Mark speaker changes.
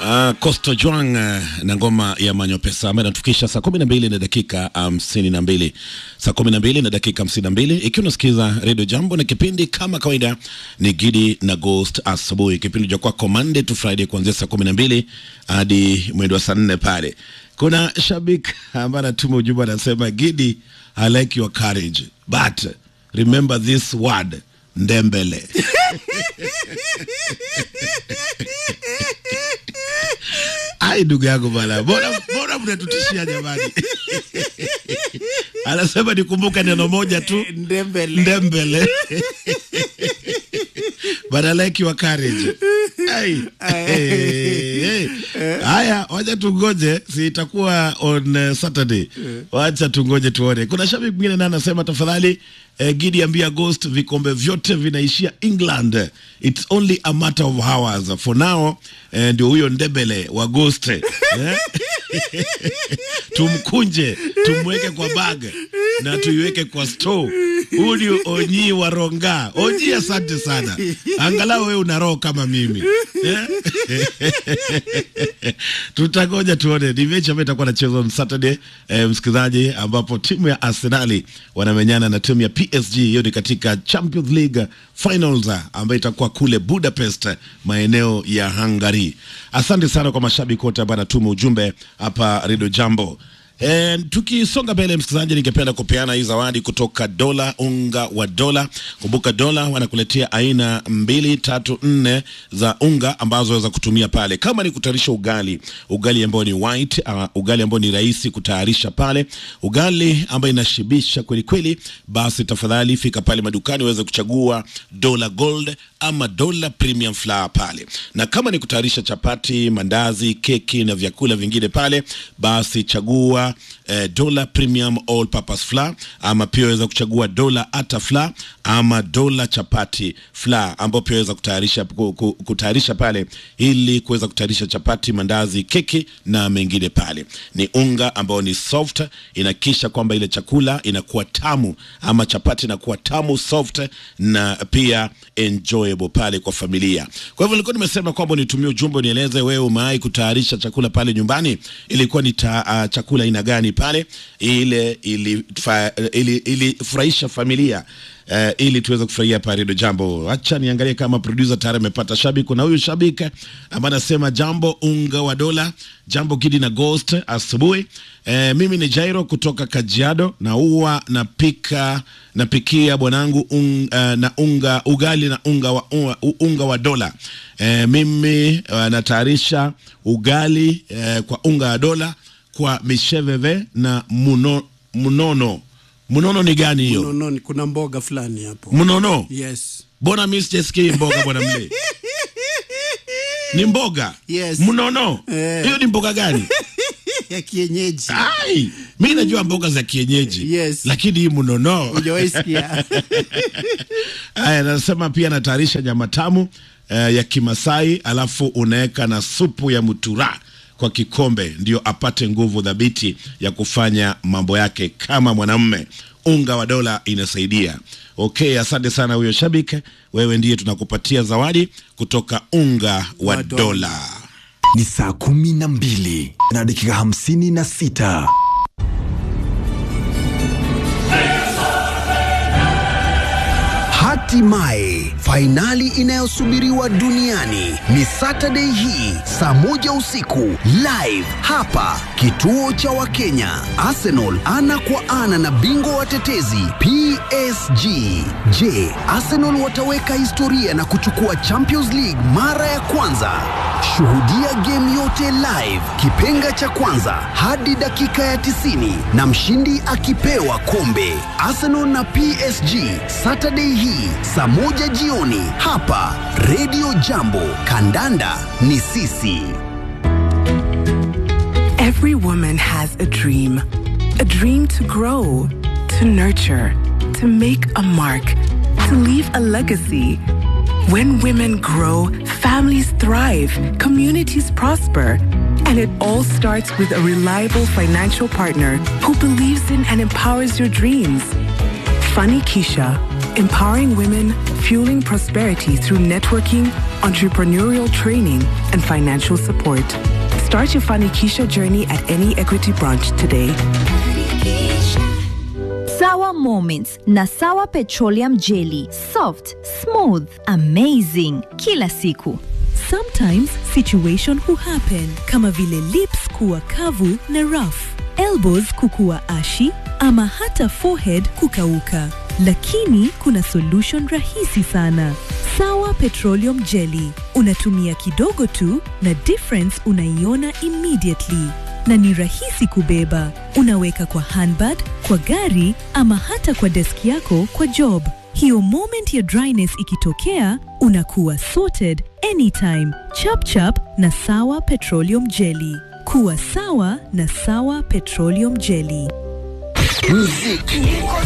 Speaker 1: Uh, Costo Juang uh, na ngoma ya Manyopesa ambayo inatufikisha saa kumi na mbili na dakika hamsini na mbili saa kumi na mbili na dakika hamsini na mbili ikiwa unasikiza redio Jambo na kipindi kama kawaida ni Gidi na Ghost asubuhi, kipindi cha kwako Monday to Friday kuanzia saa kumi na mbili hadi mwendo wa saa nne pale. Kuna shabik ambaye anatuma ujumbe anasema, Gidi, I like your courage but remember this word ndembele Ai, ndugu yangu bana, mbona mbona mnatutishia jamani? Anasema nikumbuka neno moja tu,
Speaker 2: Ndembele.
Speaker 1: ndembele. But I like your courage. Ai. Hey, hey. Haya, wacha tungoje, si itakuwa on uh, Saturday. Wacha tungoje tuone. Kuna shabiki mwingine naye anasema tafadhali eh, Gidi ambia Ghost vikombe vyote vinaishia England. It's only a matter of hours. For now, eh, ndio huyo ndebele wa Ghost. Eh? tumkunje tumweke kwa bag na tuiweke kwa store. Huyu Onyi wa Ronga. Onyi, asante sana, angalau wewe una roho kama mimi eh? Tutangoja tuone ni mechi ambayo itakuwa nachezwa on Saturday eh, msikilizaji, ambapo timu ya Arsenali wanamenyana na timu ya PSG. Hiyo ni katika Champions League finals ambayo itakuwa kule Budapest, maeneo ya Hungary. Asante sana kwa mashabiki wote ambao anatuma ujumbe hapa Radio Jambo. E, tukisonga mbele msikilizaji, ningependa kupeana hii zawadi kutoka Dola, unga wa Dola. Kumbuka Dola wanakuletea aina mbili tatu nne za unga ambazo waweza kutumia pale, kama ni kutayarisha ugali, ugali ambao ni white, uh, ugali ambao ni rahisi kutayarisha pale, ugali ambayo inashibisha kweli kweli, basi tafadhali fika pale madukani uweze kuchagua Dola Gold ama Dola Premium Flour pale, na kama ni kutayarisha chapati, mandazi, keki na vyakula vingine pale, basi chagua eh, Dola Premium All Purpose Flour, ama pia waweza kuchagua Dola Ata Flour ama Dola Chapati Flour, ambao pia waweza kutayarisha ku- ku- kutayarisha pale ili kuweza kutayarisha chapati, mandazi, keki na mengine pale. Ni unga ambao ni soft, inakisha kwamba ile chakula inakuwa tamu ama chapati inakuwa tamu soft na pia enjoyable pale kwa familia. Kwa hivyo nilikuwa nimesema kwamba nitumie ujumbe unieleze wewe umewahi kutayarisha chakula pale nyumbani, ilikuwa ni ta, uh, chakula aina gani pale ile ilifurahisha ili, ili furahisha familia Uh, ili tuweze kufurahia hapa Radio Jambo. Acha niangalie kama producer tayari amepata shabiki. Kuna huyu shabiki ambaye anasema jambo unga wa dola, jambo Gidi na Ghost asubuhi. Uh, mimi ni Jairo kutoka Kajiado na huwa napika napikia bwanangu un, uh, na unga ugali na unga wa, unga, unga wa dola. Uh, mimi uh, natayarisha ugali uh, kwa unga wa dola kwa misheveve na muno, munono. Munono ni gani hiyo?
Speaker 2: No, no, ni- kuna mboga fulani hapo.
Speaker 1: Mnono.
Speaker 2: Yes.
Speaker 1: Mbona mimi sijasikii mboga bwana mle? Ni mboga?
Speaker 2: Yes.
Speaker 1: Mnono.
Speaker 2: Eh.
Speaker 1: Hiyo ni mboga gani?
Speaker 2: ya kienyeji.
Speaker 1: Ai, mimi najua mboga za kienyeji.
Speaker 2: Yes.
Speaker 1: Lakini hii mnono.
Speaker 2: Hujawahi sikia?
Speaker 1: Aya, anasema pia anatayarisha nyama tamu eh, ya Kimasai alafu unaweka na supu ya mutura kwa kikombe ndio apate nguvu dhabiti ya kufanya mambo yake kama mwanamume. Unga wa dola inasaidia. Okay, asante sana huyo shabiki, wewe ndiye tunakupatia zawadi kutoka unga wa
Speaker 2: Wa dola.
Speaker 1: dola.
Speaker 3: ni saa kumi na mbili na dakika hamsini na sita
Speaker 4: Hatimaye fainali inayosubiriwa duniani ni Saturday hii saa moja usiku live hapa kituo cha Wakenya. Arsenal ana kwa ana na bingwa watetezi PSG. Je, Arsenal wataweka historia na kuchukua Champions League mara ya kwanza? Shuhudia game yote live, kipenga cha kwanza hadi dakika ya 90 na mshindi akipewa kombe. Arsenal na PSG Saturday hii saa moja jioni hapa Radio Jambo. Kandanda ni sisi.
Speaker 5: Every woman has a dream. A dream to grow, to nurture, to make a mark, to leave a legacy. When women grow, families thrive, communities prosper. And it all starts with a reliable financial partner who believes in and empowers your dreams. Funny Keisha, empowering women, fueling prosperity through networking, entrepreneurial training, and financial support. Start your Fanikisha journey at any Equity branch today.
Speaker 6: Sawa Moments na Sawa Petroleum Jelly. Soft, smooth, amazing kila siku.
Speaker 7: Sometimes situation huhappen kama vile lips kuwa kavu na rough, elbows kukuwa ashi ama hata forehead kukauka. Lakini kuna solution rahisi sana. Sawa Petroleum Jelly. Unatumia kidogo tu na difference unaiona immediately na ni rahisi kubeba. Unaweka kwa handbag, kwa gari ama hata kwa deski yako kwa job. Hiyo moment ya dryness ikitokea, unakuwa sorted anytime. Chap chap na Sawa Petroleum Jelly. Kuwa sawa na Sawa Petroleum Jelly.